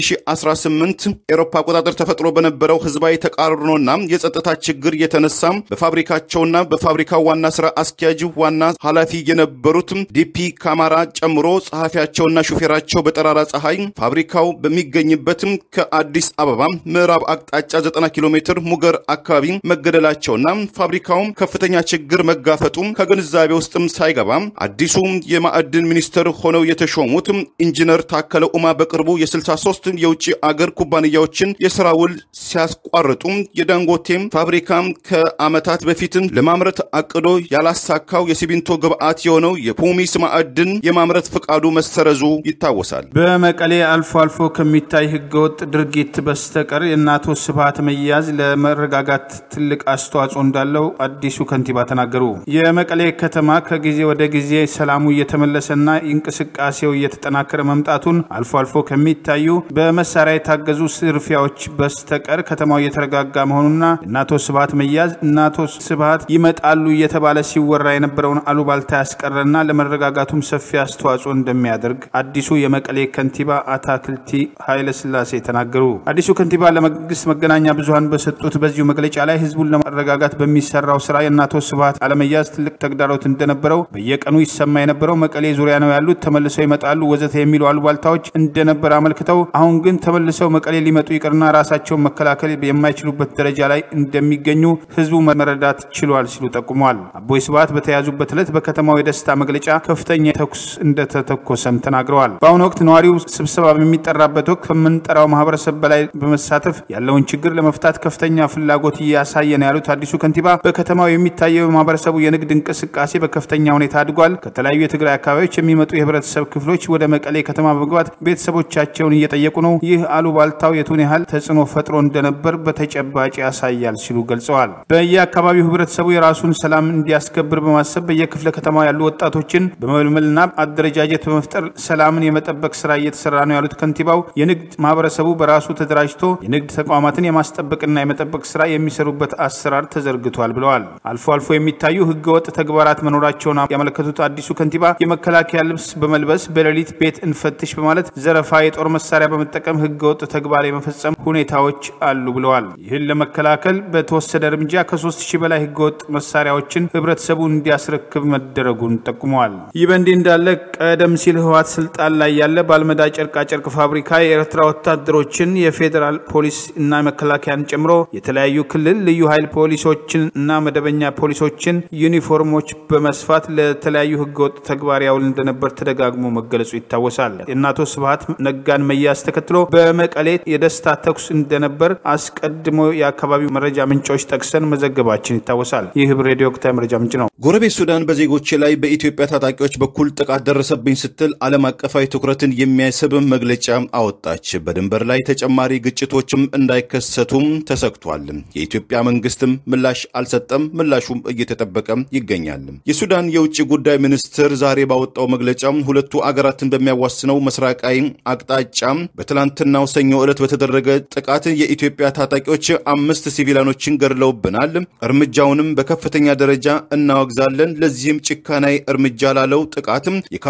2018 ኤሮፓ አቆጣጠር ተፈጥሮ በነበረው ህዝባዊ ተቃርኖና የጸጥታ ችግር የተነሳም በፋብሪካቸውና በፋብሪካው ዋና ስራ አስኪያጅ ዋና ኃላፊ የነበሩት ዲፒ ካማራ ጨምሮ ጸሐፊያቸውና ሹፌራቸው በጠራራ ፀሐይ ፋብሪካው በሚገኝበትም ከአዲስ አበባ ምዕራብ አቅጣጫ 90 ኪሎ ሜትር ሙገር አካባቢ መገደላቸውና ፋብሪካውም ከፍተኛ ችግር መጋፈጡ ከግንዛቤ ውስጥም ሳይገባ አዲሱ የማዕድን ሚኒስትር ሆነው የተሾሙት ኢንጂነር ታከለ ኡማ በቅርቡ የ63 የውጭ አገር ኩባንያዎችን የስራ ውል ሲያስቋርጡ የዳንጎቴም ፋብሪካ ከዓመታት በፊትም ለማምረት አቅዶ ያላሳካው የሲሚንቶ ግብዓት የሆነው የፑሚስ ማዕድን የማምረት ፍቃዱ መሰረዙ ይታወሳል። በመቀሌ አልፎ አልፎ ከሚታይ ህገወጥ ድርጊት በስተቀር የእናቶ ስብሃት መያዝ ለመረጋጋት ትልቅ አስተዋጽኦ እንዳለው አዲሱ ከንቲባ ተናገሩ። የመቀሌ ከተማ ከጊዜ ወደ ጊዜ ሰላሙ እየተመለሰና እንቅስቃሴው እየተጠናከረ መምጣቱን አልፎ አልፎ ከሚታዩ በመሳሪያ የታገዙ ስርፊያዎች በስተቀር ከተማው እየተረጋጋ መሆኑና የእናቶ ስብሃት መያዝ እናቶ ስብሃት ይመጣሉ እየተባለ ሲወራ የነበረውን አሉባልታ ያስቀረና ለመረጋጋቱም ሰፊ አስተዋጽኦ እንደሚያደርግ አዲሱ የመቀሌ ከንቲባ አታክልቲ ኃይለስላሴ ተናገሩ። አዲሱ ከንቲባ ለመንግስት መገናኛ ብዙኃን በሰጡት በዚሁ መግለጫ ላይ ህዝቡን ለመረጋጋት በሚሰራው ስራ የእናቶ ስብሃት አለመያዝ ትልቅ ተግዳሮት እንደነበረው በየቀኑ ይሰማ የነበረው መቀሌ ዙሪያ ነው ያሉት ተመልሰው ይመጣሉ ወዘተ የሚሉ አሉባልታዎች እንደነበር አመልክተው አሁን ግን ተመልሰው መቀሌ ሊመጡ ይቅርና ራሳቸውን መከላከል የማይችሉበት ደረጃ ላይ እንደሚገኙ ህዝቡ መረዳት ችሏል ሲሉ ጠቁመዋል። አቦይ ስብሃት በተያዙበት ዕለት በከተማው የደስታ መግለጫ ከፍተኛ ተኩስ እንደተተኮሰም ተናግረዋል። በአሁኑ ወቅት ነዋሪው ስብሰባ በሚጠራበት ወቅት ከምንጠራው ማህበረሰብ በላይ በመሳተፍ ያለውን ችግር ለመፍታት ከፍተኛ ፍላጎት እያሳየ ነው ያሉት አዲሱ ከንቲባ በከተማው የሚታየው የማህበረሰቡ የንግድ እንቅስቃሴ በከፍተኛ ሁኔታ አድጓል። ከተለያዩ የትግራይ አካባቢዎች የሚመጡ የህብረተሰብ ክፍሎች ወደ መቀሌ ከተማ በመግባት ቤተሰቦቻቸውን እየጠየቁ ነው። ይህ አሉባልታው የቱን ያህል ተጽዕኖ ፈጥሮ እንደነበር በተጨባጭ ያሳያል ሲሉ ገልጸዋል። በየአካባቢው ህብረተሰቡ የራሱን ሰላም እንዲያስከብር በማሰብ በየክፍለ ከተማው ያሉ ወጣቶችን በመልመልና አደረጃጀት በመፍጠር ሰላምን የመጠበቅ ስራ እየተሰራ ነው ያሉት ከንቲባው የንግድ ማህበረሰቡ በራሱ ተደራጅቶ የንግድ ተቋማትን የማስጠበቅና የመጠበቅ ስራ የሚሰሩበት አሰራር ተዘርግቷል ብለዋል። አልፎ አልፎ የሚታዩ ህገወጥ ተግባራት መኖራቸውን ያመለከቱት አዲሱ ከንቲባ የመከላከያ ልብስ በመልበስ በሌሊት ቤት እንፈትሽ በማለት ዘረፋ፣ የጦር መሳሪያ በመጠቀም ህገወጥ ተግባር የመፈጸም ሁኔታዎች አሉ ብለዋል። ይህን ለመከላከል በተወሰደ እርምጃ ከሶስት ሺህ በላይ ህገወጥ መሳሪያዎችን ህብረተሰቡ እንዲያስረክብ መደረጉን ጠቁመዋል። ይህ በእንዲህ እንዳለ ቀደም ሲል ህወሓት ስልጣን ላይ ያለ ባልመዳ ጨርቃጨርቅ ፋብሪካ የኤርትራ ወታደሮችን የፌዴራል ፖሊስ እና መከላከያን ጨምሮ የተለያዩ ክልል ልዩ ኃይል ፖሊሶችን እና መደበኛ ፖሊሶችን ዩኒፎርሞች በመስፋት ለተለያዩ ህገወጥ ተግባር ያውል እንደነበር ተደጋግሞ መገለጹ ይታወሳል። የእናቶ ስብሃት ነጋን መያዝ ተከትሎ በመቀሌ የደስታ ተኩስ እንደነበር አስቀድሞ የአካባቢው መረጃ ምንጮች ጠቅሰን መዘገባችን ይታወሳል። ይህ ህብር ሬዲዮ ወቅታዊ መረጃ ምንጭ ነው። ጎረቤት ሱዳን በዜጎች ላይ በኢትዮጵያ ታጣቂዎች በኩል ጥቃት ደረሰብኝ ስትል ዓለም አቀፋዊ ትኩረትን የሚያስብ መግለጫ አወጣች። በድንበር ላይ ተጨማሪ ግጭቶችም እንዳይከሰቱም ተሰግቷል። የኢትዮጵያ መንግስትም ምላሽ አልሰጠም። ምላሹም እየተጠበቀ ይገኛል። የሱዳን የውጭ ጉዳይ ሚኒስትር ዛሬ ባወጣው መግለጫ ሁለቱ አገራትን በሚያዋስነው ምስራቃዊ አቅጣጫ በትላንትናው ሰኞ ዕለት በተደረገ ጥቃት የኢትዮጵያ ታጣቂዎች አምስት ሲቪላኖችን ገድለውብናል። እርምጃውንም በከፍተኛ ደረጃ እናወግዛለን። ለዚህም ጭካናዊ እርምጃ ላለው ጥቃት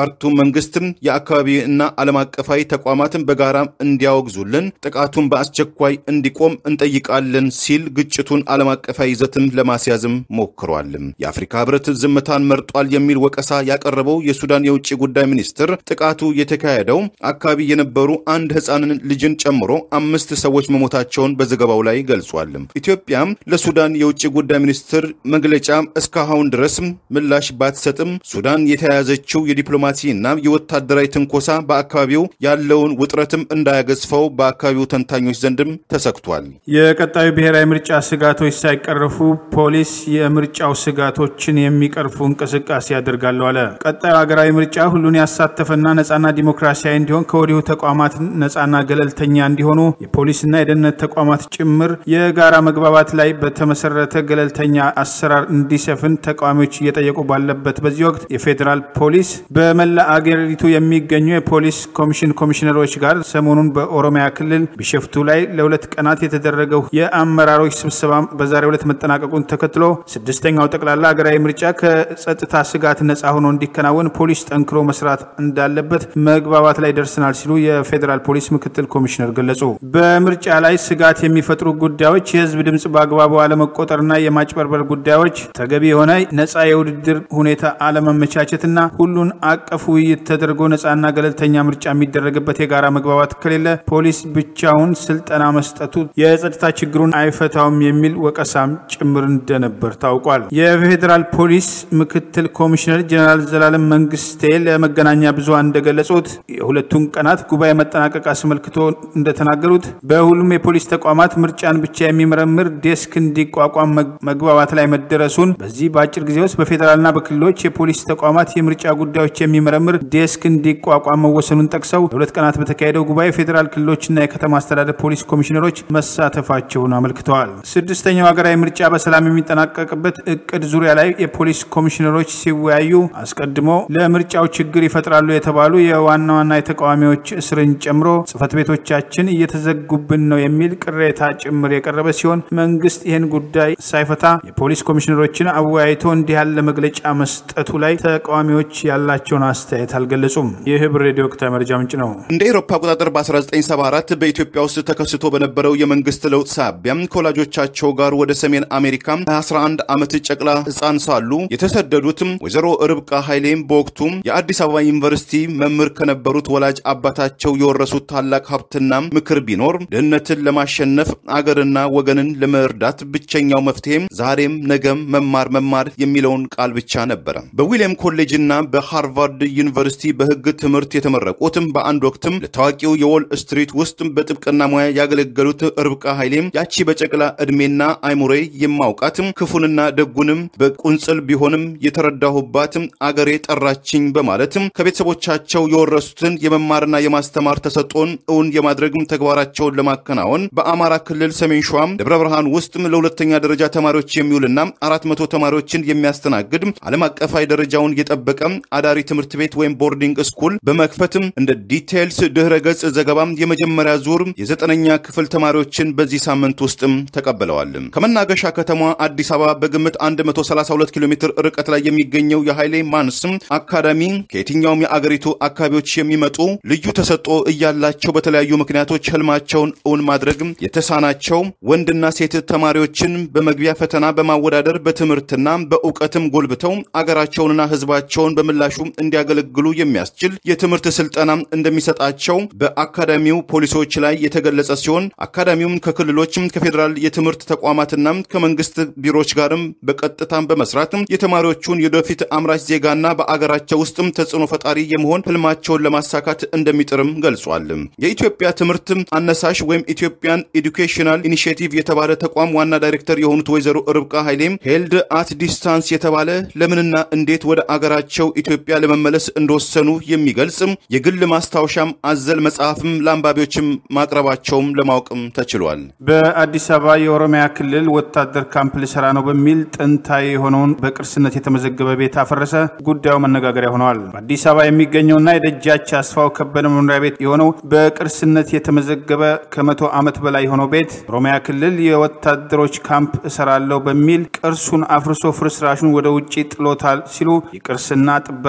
የካርቱም መንግስትም የአካባቢ እና ዓለም አቀፋዊ ተቋማትን በጋራ እንዲያወግዙልን፣ ጥቃቱን በአስቸኳይ እንዲቆም እንጠይቃለን ሲል ግጭቱን ዓለም አቀፋዊ ይዘትም ለማስያዝም ሞክሯል። የአፍሪካ ህብረት ዝምታን መርጧል የሚል ወቀሳ ያቀረበው የሱዳን የውጭ ጉዳይ ሚኒስትር ጥቃቱ የተካሄደው አካባቢ የነበሩ አንድ ህፃንን ልጅን ጨምሮ አምስት ሰዎች መሞታቸውን በዘገባው ላይ ገልጿል። ኢትዮጵያም ለሱዳን የውጭ ጉዳይ ሚኒስትር መግለጫ እስካሁን ድረስ ምላሽ ባትሰጥም ሱዳን የተያያዘችው የዲፕሎማሲ እና የወታደራዊ ትንኮሳ በአካባቢው ያለውን ውጥረትም እንዳያገዝፈው በአካባቢው ተንታኞች ዘንድም ተሰግቷል። የቀጣዩ ብሔራዊ ምርጫ ስጋቶች ሳይቀረፉ ፖሊስ የምርጫው ስጋቶችን የሚቀርፉ እንቅስቃሴ ያደርጋለሁ አለ። ቀጣዩ ሀገራዊ ምርጫ ሁሉን ያሳተፈና ነጻና ዲሞክራሲያዊ እንዲሆን ከወዲሁ ተቋማት ነጻና ገለልተኛ እንዲሆኑ የፖሊስና የደህንነት ተቋማት ጭምር የጋራ መግባባት ላይ በተመሰረተ ገለልተኛ አሰራር እንዲሰፍን ተቃዋሚዎች እየጠየቁ ባለበት በዚህ ወቅት የፌዴራል ፖሊስ በመላ አገሪቱ የሚገኙ የፖሊስ ኮሚሽን ኮሚሽነሮች ጋር ሰሞኑን በኦሮሚያ ክልል ቢሸፍቱ ላይ ለሁለት ቀናት የተደረገው የአመራሮች ስብሰባ በዛሬው ዕለት መጠናቀቁን ተከትሎ ስድስተኛው ጠቅላላ ሀገራዊ ምርጫ ከጸጥታ ስጋት ነጻ ሆኖ እንዲከናወን ፖሊስ ጠንክሮ መስራት እንዳለበት መግባባት ላይ ደርሰናል ሲሉ የፌዴራል ፖሊስ ምክትል ኮሚሽነር ገለጹ። በምርጫ ላይ ስጋት የሚፈጥሩ ጉዳዮች የህዝብ ድምፅ በአግባቡ አለመቆጠርና የማጭበርበር ጉዳዮች፣ ተገቢ የሆነ ነጻ የውድድር ሁኔታ አለመመቻቸትና ሁሉን አቀፍ ውይይት ተደርጎ ነጻና ገለልተኛ ምርጫ የሚደረግበት የጋራ መግባባት ከሌለ ፖሊስ ብቻውን ስልጠና መስጠቱ የጸጥታ ችግሩን አይፈታውም የሚል ወቀሳም ጭምር እንደነበር ታውቋል። የፌዴራል ፖሊስ ምክትል ኮሚሽነር ጀኔራል ዘላለም መንግስቴ ለመገናኛ ብዙሃን እንደገለጹት የሁለቱን ቀናት ጉባኤ መጠናቀቅ አስመልክቶ እንደተናገሩት በሁሉም የፖሊስ ተቋማት ምርጫን ብቻ የሚመረምር ዴስክ እንዲቋቋም መግባባት ላይ መደረሱን በዚህ በአጭር ጊዜ ውስጥ በፌዴራልና በክልሎች የፖሊስ ተቋማት የምርጫ ጉዳዮች የሚመረምር ዴስክ እንዲቋቋም መወሰኑን ጠቅሰው ለሁለት ቀናት በተካሄደው ጉባኤ የፌዴራል ክልሎችና የከተማ አስተዳደር ፖሊስ ኮሚሽነሮች መሳተፋቸውን አመልክተዋል። ስድስተኛው ሀገራዊ ምርጫ በሰላም የሚጠናቀቅበት እቅድ ዙሪያ ላይ የፖሊስ ኮሚሽነሮች ሲወያዩ አስቀድሞ ለምርጫው ችግር ይፈጥራሉ የተባሉ የዋና ዋና የተቃዋሚዎች እስርን ጨምሮ ጽህፈት ቤቶቻችን እየተዘጉብን ነው የሚል ቅሬታ ጭምር የቀረበ ሲሆን መንግስት ይህን ጉዳይ ሳይፈታ የፖሊስ ኮሚሽነሮችን አወያይቶ እንዲህ ያለ መግለጫ መስጠቱ ላይ ተቃዋሚዎች ያላቸውን አስተያየት አልገለጹም። ይህ ህብር ሬዲዮ ወቅታዊ መረጃ ምንጭ ነው። እንደ ኤሮፓ አቆጣጠር በ1974 በኢትዮጵያ ውስጥ ተከስቶ በነበረው የመንግስት ለውጥ ሳቢያም ከወላጆቻቸው ጋር ወደ ሰሜን አሜሪካ 11 ዓመት ጨቅላ ህፃን ሳሉ የተሰደዱትም ወይዘሮ ርብቃ ኃይሌም በወቅቱ የአዲስ አበባ ዩኒቨርሲቲ መምህር ከነበሩት ወላጅ አባታቸው የወረሱት ታላቅ ሀብትና ምክር ቢኖር ድህነትን ለማሸነፍ አገርና ወገንን ለመርዳት ብቸኛው መፍትሄም ዛሬም ነገም መማር መማር የሚለውን ቃል ብቻ ነበረ። በዊሊያም ኮሌጅና በሃርቫርድ ዩኒቨርሲቲ በህግ ትምህርት የተመረቁትም በአንድ ወቅትም ለታዋቂው የዎል ስትሪት ውስጥ በጥብቅና ሙያ ያገለገሉት ርብቃ ኃይሌም ያቺ በጨቅላ ዕድሜና አይሙሬ የማውቃትም ክፉንና ደጉንም በቁንጽል ቢሆንም የተረዳሁባትም አገሬ ጠራችኝ በማለትም ከቤተሰቦቻቸው የወረሱትን የመማርና የማስተማር ተሰጥኦን እውን የማድረግም ተግባራቸውን ለማከናወን በአማራ ክልል ሰሜን ሸዋም ደብረ ብርሃን ውስጥም ለሁለተኛ ደረጃ ተማሪዎች የሚውልና አራት መቶ ተማሪዎችን የሚያስተናግድ ዓለም አቀፋዊ ደረጃውን የጠበቀ አዳሪ ትምህርት ቤት ወይም ቦርዲንግ ስኩል በመክፈትም እንደ ዲቴይልስ ድህረ ገጽ ዘገባም የመጀመሪያ ዙር የዘጠነኛ ክፍል ተማሪዎችን በዚህ ሳምንት ውስጥም ተቀብለዋል። ከመናገሻ ከተማ አዲስ አበባ በግምት 132 ኪሎ ሜትር ርቀት ላይ የሚገኘው የኃይሌ ማንስም አካዳሚ ከየትኛውም የአገሪቱ አካባቢዎች የሚመጡ ልዩ ተሰጥኦ እያላቸው በተለያዩ ምክንያቶች ህልማቸውን እውን ማድረግ የተሳናቸው ወንድና ሴት ተማሪዎችን በመግቢያ ፈተና በማወዳደር በትምህርትና በእውቀትም ጎልብተው አገራቸውንና ህዝባቸውን በምላሹ እንዲያገለግሉ የሚያስችል የትምህርት ስልጠና እንደሚሰጣቸው በአካዳሚው ፖሊሲዎች ላይ የተገለጸ ሲሆን አካዳሚውም ከክልሎችም ከፌዴራል የትምህርት ተቋማትና ከመንግስት ቢሮዎች ጋርም በቀጥታም በመስራት የተማሪዎቹን የወደፊት አምራች ዜጋና በአገራቸው ውስጥም ተጽዕኖ ፈጣሪ የመሆን ህልማቸውን ለማሳካት እንደሚጥርም ገልጿል። የኢትዮጵያ ትምህርት አነሳሽ ወይም ኢትዮጵያን ኤዱኬሽናል ኢኒሽቲቭ የተባለ ተቋም ዋና ዳይሬክተር የሆኑት ወይዘሮ ርብቃ ኃይሌም ሄልድ አት ዲስታንስ የተባለ ለምንና እንዴት ወደ አገራቸው ኢትዮጵያ ለመመለስ እንደወሰኑ የሚገልጽ የግል ማስታወሻም አዘል መጽሐፍም ለአንባቢዎችም ማቅረባቸውም ለማወቅም ተችሏል። በአዲስ አበባ የኦሮሚያ ክልል ወታደር ካምፕ ልሰራ ነው በሚል ጥንታዊ የሆነውን በቅርስነት የተመዘገበ ቤት አፈረሰ። ጉዳዩ መነጋገሪያ ሆነዋል። በአዲስ አበባ የሚገኘውና የደጃች አስፋው ከበደ መኖሪያ ቤት የሆነው በቅርስነት የተመዘገበ ከመቶ ዓመት በላይ የሆነው ቤት ኦሮሚያ ክልል የወታደሮች ካምፕ እሰራለሁ በሚል ቅርሱን አፍርሶ ፍርስራሹን ወደ ውጭ ጥሎታል ሲሉ የቅርስና ጥበቃ ባለስልጣ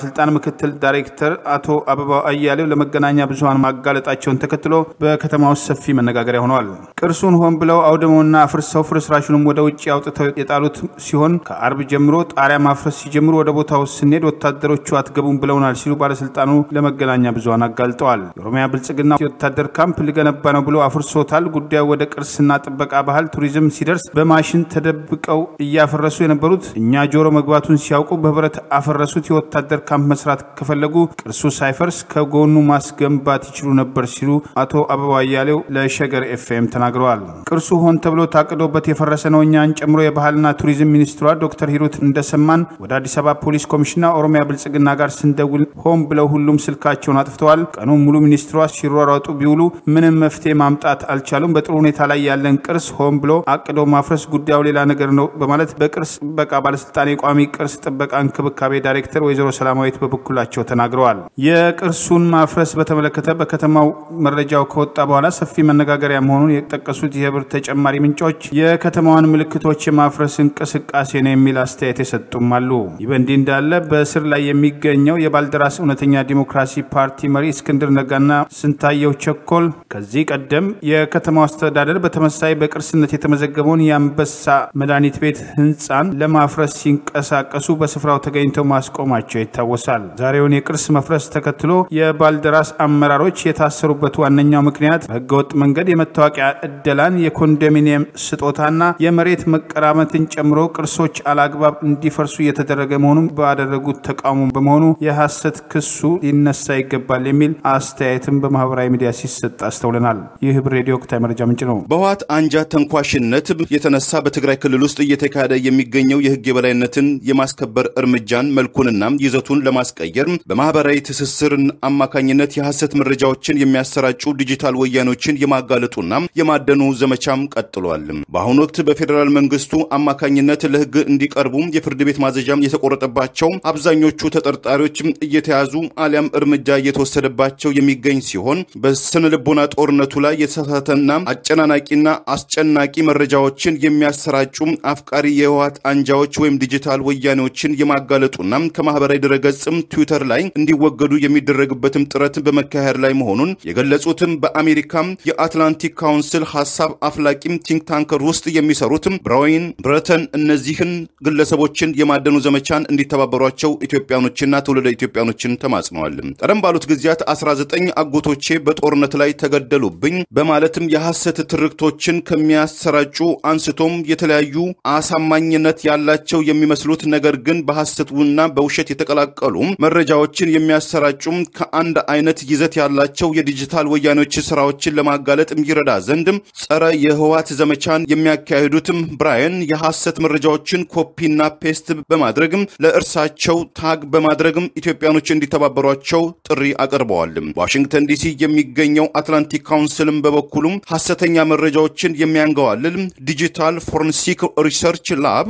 ባለስልጣን ምክትል ዳይሬክተር አቶ አበባው አያሌው ለመገናኛ ብዙኃን ማጋለጣቸውን ተከትሎ በከተማ ውስጥ ሰፊ መነጋገሪያ ሆነዋል። ቅርሱን ሆን ብለው አውድመውና አፍርሰው ፍርስራሹንም ወደ ውጭ አውጥተው የጣሉት ሲሆን ከአርብ ጀምሮ ጣሪያ ማፍረስ ሲጀምሩ ወደ ቦታው ስንሄድ ወታደሮቹ አትገቡም ብለውናል ሲሉ ባለስልጣኑ ለመገናኛ ብዙኃን አጋልጠዋል። የኦሮሚያ ብልጽግና የወታደር ካምፕ ሊገነባ ነው ብሎ አፍርሶታል። ጉዳዩ ወደ ቅርስና ጥበቃ፣ ባህል፣ ቱሪዝም ሲደርስ በማሽን ተደብቀው እያፈረሱ የነበሩት እኛ ጆሮ መግባቱን ሲያውቁ በህብረት አፈረሱት። የወታደር ካምፕ መስራት ከፈለጉ ቅርሱ ሳይፈርስ ከጎኑ ማስገንባት ይችሉ ነበር ሲሉ አቶ አበባ አያሌው ለሸገር ኤፍኤም ተናግረዋል። ቅርሱ ሆን ተብሎ ታቅዶበት የፈረሰ ነው። እኛን ጨምሮ የባህልና ቱሪዝም ሚኒስትሯ ዶክተር ሂሩት እንደሰማን ወደ አዲስ አበባ ፖሊስ ኮሚሽንና ኦሮሚያ ብልጽግና ጋር ስንደውል ሆን ብለው ሁሉም ስልካቸውን አጥፍተዋል። ቀኑን ሙሉ ሚኒስትሯ ሲሯሯጡ ቢውሉ ምንም መፍትሄ ማምጣት አልቻሉም። በጥሩ ሁኔታ ላይ ያለን ቅርስ ሆን ብሎ አቅዶ ማፍረስ ጉዳዩ ሌላ ነገር ነው በማለት በቅርስ ጥበቃ ባለስልጣን የቋሚ ቅርስ ጥበቃ እንክብካቤ ዳይሬክተር ወይዘሮ ሰላማዊት በበኩላቸው ተናግረዋል። የቅርሱን ማፍረስ በተመለከተ በከተማው መረጃው ከወጣ በኋላ ሰፊ መነጋገሪያ መሆኑን የጠቀሱት የህብር ተጨማሪ ምንጮች የከተማዋን ምልክቶች የማፍረስ እንቅስቃሴ ነው የሚል አስተያየት የሰጡም አሉ። ይህ በእንዲህ እንዳለ በእስር ላይ የሚገኘው የባልደራስ እውነተኛ ዲሞክራሲ ፓርቲ መሪ እስክንድር ነጋና ስንታየው ቸኮል ከዚህ ቀደም የከተማው አስተዳደር በተመሳይ በቅርስነት የተመዘገበውን የአንበሳ መድኃኒት ቤት ህንፃን ለማፍረስ ሲንቀሳቀሱ በስፍራው ተገኝተው ማስቆማቸው ይታወሳል። ዛሬውን የቅርስ መፍረስ ተከትሎ የባልደራስ አመራሮች የታሰሩበት ዋነኛው ምክንያት በህገወጥ መንገድ የመታወቂያ እደላን፣ የኮንዶሚኒየም ስጦታና የመሬት መቀራመትን ጨምሮ ቅርሶች አላግባብ እንዲፈርሱ እየተደረገ መሆኑን ባደረጉት ተቃውሞ በመሆኑ የሐሰት ክሱ ሊነሳ ይገባል የሚል አስተያየትም በማህበራዊ ሚዲያ ሲሰጥ አስተውለናል። ይህ ህብር ሬዲዮ ወቅታዊ መረጃ ምንጭ ነው። በህወሓት አንጃ ተንኳሽነት የተነሳ በትግራይ ክልል ውስጥ እየተካሄደ የሚገኘው የህግ የበላይነትን የማስከበር እርምጃን መልኩንና ይዘቱን ለማስቀየር በማህበራዊ ትስስር አማካኝነት የሐሰት መረጃዎችን የሚያሰራጩ ዲጂታል ወያኖችን የማጋለጡና የማደኑ ዘመቻም ቀጥሏል። በአሁኑ ወቅት በፌዴራል መንግስቱ አማካኝነት ለህግ እንዲቀርቡ የፍርድ ቤት ማዘዣም የተቆረጠባቸው አብዛኞቹ ተጠርጣሪዎች እየተያዙ አሊያም እርምጃ እየተወሰደባቸው የሚገኝ ሲሆን በስነ ልቦና ጦርነቱ ላይ የተሳሳተና አጨናናቂና አስጨናቂ መረጃዎችን የሚያሰራጩ አፍቃሪ የህወሓት አንጃዎች ወይም ዲጂታል ወያኔዎችን የማጋለጡና ከማህበራዊ ድረገጽም ትዊተር ላይ እንዲወገዱ የሚደረግበትም ጥረት በመካሄድ ላይ መሆኑን የገለጹትም በአሜሪካ የአትላንቲክ ካውንስል ሀሳብ አፍላቂም ቲንክ ታንከር ውስጥ የሚሰሩትም ብራዊን ብረተን እነዚህን ግለሰቦችን የማደኑ ዘመቻን እንዲተባበሯቸው ኢትዮጵያኖችና ትውልደ ኢትዮጵያኖችን ተማጽነዋል። ቀደም ባሉት ጊዜያት 19 አጎቶቼ በጦርነት ላይ ተገደሉብኝ በማለትም የሐሰት ትርክቶችን ከሚያሰራጩ አንስቶም የተለያዩ አሳማኝነት ያላቸው የሚመስሉት ነገር ግን በሐሰትና በውሸት የተቀላቀሉ መረጃዎችን የሚያሰራጩም ከአንድ አይነት ይዘት ያላቸው የዲጂታል ወያኔዎች ስራዎችን ለማጋለጥ ይረዳ ዘንድም ጸረ የህወሓት ዘመቻን የሚያካሂዱትም ብራየን የሐሰት መረጃዎችን ኮፒና ፔስት በማድረግም ለእርሳቸው ታግ በማድረግም ኢትዮጵያኖች እንዲተባበሯቸው ጥሪ አቅርበዋል። ዋሽንግተን ዲሲ የሚገኘው አትላንቲክ ካውንስልም በበኩሉም ሐሰተኛ መረጃዎችን የሚያንገዋልል ዲጂታል ፎረንሲክ ሪሰርች ላብ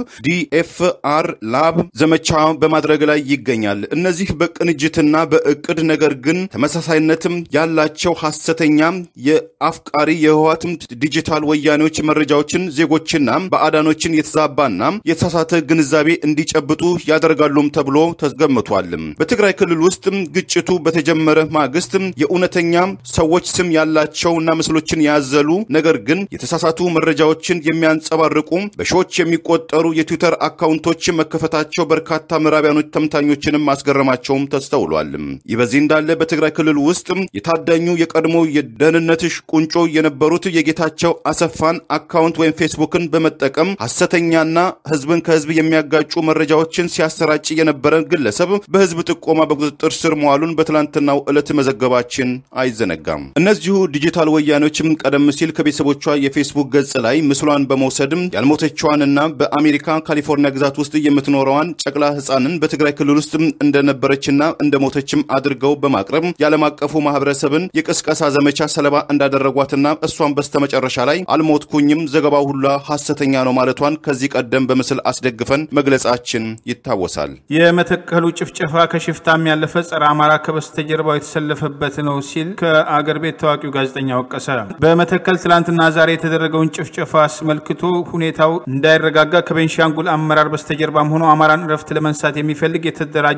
ዲኤፍአር ላብ ዘመቻ በማድረግ ላይ ይገኛል። እነዚህ በቅንጅትና በእቅድ ነገር ግን ተመሳሳይነትም ያላቸው ሐሰተኛ የአፍቃሪ የህወሓትም ዲጂታል ወያኔዎች መረጃዎችን ዜጎችና በአዳኖችን የተዛባና የተሳሳተ ግንዛቤ እንዲጨብጡ ያደርጋሉም ተብሎ ተገምቷል። በትግራይ ክልል ውስጥ ግጭቱ በተጀመረ ማግስት የእውነተኛ ሰዎች ስም ያላቸውና ምስሎችን ያዘሉ ነገር ግን የተሳሳቱ መረጃዎችን የሚያንጸባርቁ በሺዎች የሚቆጠሩ የትዊተር አካውንቶች መከፈታቸው በርካታ ምዕራቢያኖች ተምታኞችንም ማስገረማቸውም ተስተውሏል። ይህ በዚህ እንዳለ በትግራይ ክልል ውስጥ የታዳኙ የቀድሞ የደህንነት ቁንጮ የነበሩት የጌታቸው አሰፋን አካውንት ወይም ፌስቡክን በመጠቀም ሐሰተኛና ህዝብን ከህዝብ የሚያጋጩ መረጃዎችን ሲያሰራጭ የነበረ ግለሰብ በህዝብ ጥቆማ በቁጥጥር ስር መዋሉን በትላንትናው ዕለት መዘገባችን አይዘነጋም። እነዚሁ ዲጂታል ወያኔዎችም ቀደም ሲል ከቤተሰቦቿ የፌስቡክ ገጽ ላይ ምስሏን በመውሰድም ያልሞተችዋንና በአሜሪካ ካሊፎርኒያ ግዛት ውስጥ የምትኖረዋን ጨቅላ ህፃንን በትግራይ ክልል ውስጥ እንደነበረችና እንደሞተችም አድርገው በማቅረብ የዓለም አቀፉ ማህበረሰብን የቅስቀሳ ዘመቻ ሰለባ እንዳደረጓትና እሷን በስተመጨረሻ ላይ አልሞትኩኝም ዘገባው ሁላ ሐሰተኛ ነው ማለቷን ከዚህ ቀደም በምስል አስደግፈን መግለጻችን ይታወሳል። የመተከሉ ጭፍጨፋ ከሽፍታም ያለፈ ጸረ አማራ ከበስተጀርባው የተሰለፈበት ነው ሲል ከአገር ቤት ታዋቂው ጋዜጠኛ ወቀሰ። በመተከል ትላንትና ዛሬ የተደረገውን ጭፍጨፋ አስመልክቶ ሁኔታው እንዳይረጋጋ ከቤንሻንጉል አመራር በስተጀርባም ሆኖ አማራን እረፍት ለመንሳት የሚፈልግ የተደራጀ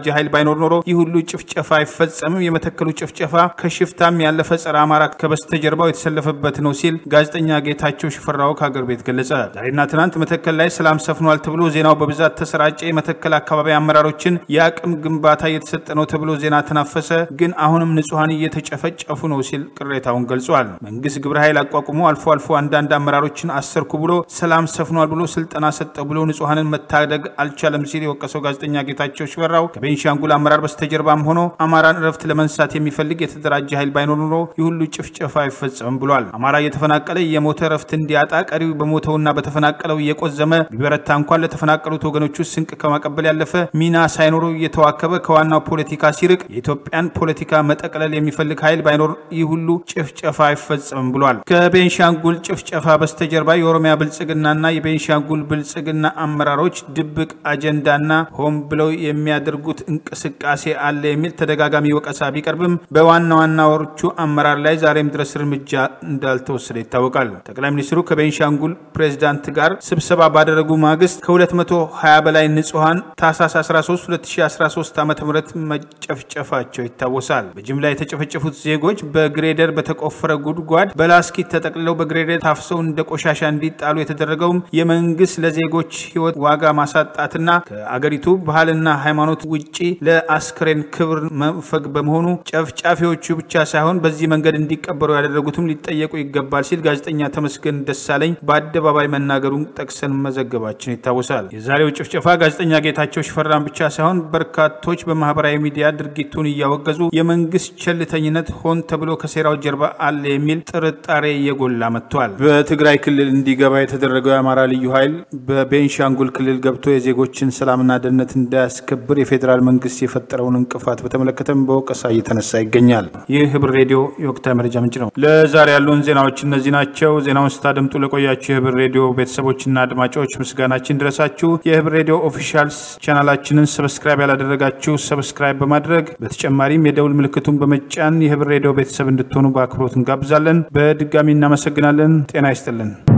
የተደራጀ ኃይል ባይኖር ኖሮ ይህ ሁሉ ጭፍጨፋ አይፈጸምም። የመተከሉ ጭፍጨፋ ከሽፍታም ያለፈ ጸረ አማራ ከበስተጀርባው የተሰለፈበት ነው ሲል ጋዜጠኛ ጌታቸው ሽፈራው ከሀገር ቤት ገለጸ። ዛሬና ትናንት መተከል ላይ ሰላም ሰፍኗል ተብሎ ዜናው በብዛት ተሰራጨ። የመተከል አካባቢ አመራሮችን የአቅም ግንባታ እየተሰጠ ነው ተብሎ ዜና ተናፈሰ። ግን አሁንም ንጹሐን እየተጨፈጨፉ ነው ሲል ቅሬታውን ገልጿል። መንግስት ግብረ ኃይል አቋቁሞ አልፎ አልፎ አንዳንድ አመራሮችን አሰርኩ ብሎ ሰላም ሰፍኗል ብሎ ስልጠና ሰጠ ብሎ ንጹሐንን መታደግ አልቻለም ሲል የወቀሰው ጋዜጠኛ ጌታቸው ሽፈራው ከቤንሻንጉል አመራር በስተጀርባም ሆኖ አማራን እረፍት ለመንሳት የሚፈልግ የተደራጀ ኃይል ባይኖር ኖሮ ይህ ሁሉ ጭፍጨፋ አይፈጸምም ብሏል። አማራ እየተፈናቀለ የሞተ እረፍት እንዲያጣ ቀሪው በሞተውና በተፈናቀለው እየቆዘመ ቢበረታ እንኳን ለተፈናቀሉት ወገኖቹ ስንቅ ከማቀበል ያለፈ ሚና ሳይኖሩ እየተዋከበ ከዋናው ፖለቲካ ሲርቅ የኢትዮጵያን ፖለቲካ መጠቅለል የሚፈልግ ኃይል ባይኖር ይህ ሁሉ ጭፍጨፋ አይፈጸምም ብሏል። ከቤንሻንጉል ጭፍጨፋ በስተጀርባ የኦሮሚያ ብልጽግናና የቤንሻንጉል ብልጽግና አመራሮች ድብቅ አጀንዳና ሆን ብለው የሚያደርጉት እንቅስቃሴ አለ የሚል ተደጋጋሚ ወቀሳ ቢቀርብም በዋና ዋናዎቹ አመራር ላይ ዛሬም ድረስ እርምጃ እንዳልተወሰደ ይታወቃል። ጠቅላይ ሚኒስትሩ ከቤንሻንጉል ፕሬዚዳንት ጋር ስብሰባ ባደረጉ ማግስት ከ220 በላይ ንጹሐን ታህሳስ 13 2013 ዓ ም መጨፍጨፋቸው ይታወሳል። በጅምላ የተጨፈጨፉት ዜጎች በግሬደር በተቆፈረ ጉድጓድ በላስኪት ተጠቅልለው በግሬደር ታፍሰው እንደ ቆሻሻ እንዲጣሉ የተደረገውም የመንግስት ለዜጎች ህይወት ዋጋ ማሳጣትና ከአገሪቱ ባህልና ሃይማኖት ውጪ ለአስክሬን ክብር መንፈግ በመሆኑ ጨፍጫፊዎቹ ብቻ ሳይሆን በዚህ መንገድ እንዲቀበሩ ያደረጉትም ሊጠየቁ ይገባል ሲል ጋዜጠኛ ተመስገን ደሳለኝ በአደባባይ መናገሩን ጠቅሰን መዘገባችን ይታወሳል። የዛሬው ጭፍጨፋ ጋዜጠኛ ጌታቸው ሽፈራን ብቻ ሳይሆን በርካቶች በማህበራዊ ሚዲያ ድርጊቱን እያወገዙ የመንግስት ቸልተኝነት ሆን ተብሎ ከሴራው ጀርባ አለ የሚል ጥርጣሬ እየጎላ መጥቷል። በትግራይ ክልል እንዲገባ የተደረገው የአማራ ልዩ ኃይል በቤንሻንጉል ክልል ገብቶ የዜጎችን ሰላምና ደህንነት እንዳያስከብር የፌዴራል መንግስት የፈጠረውን እንቅፋት በተመለከተም በወቀሳ እየተነሳ ይገኛል። ይህ ህብር ሬዲዮ የወቅታዊ መረጃ ምንጭ ነው። ለዛሬ ያሉን ዜናዎች እነዚህ ናቸው። ዜናውን ስታደምጡ ለቆያችሁ የህብር ሬዲዮ ቤተሰቦችና አድማጮች ምስጋናችን ድረሳችሁ። የህብር ሬዲዮ ኦፊሻል ቻናላችንን ሰብስክራይብ ያላደረጋችሁ ሰብስክራይብ በማድረግ በተጨማሪም የደውል ምልክቱን በመጫን የህብር ሬዲዮ ቤተሰብ እንድትሆኑ በአክብሮት እንጋብዛለን። በድጋሚ እናመሰግናለን። ጤና ይስጥልን።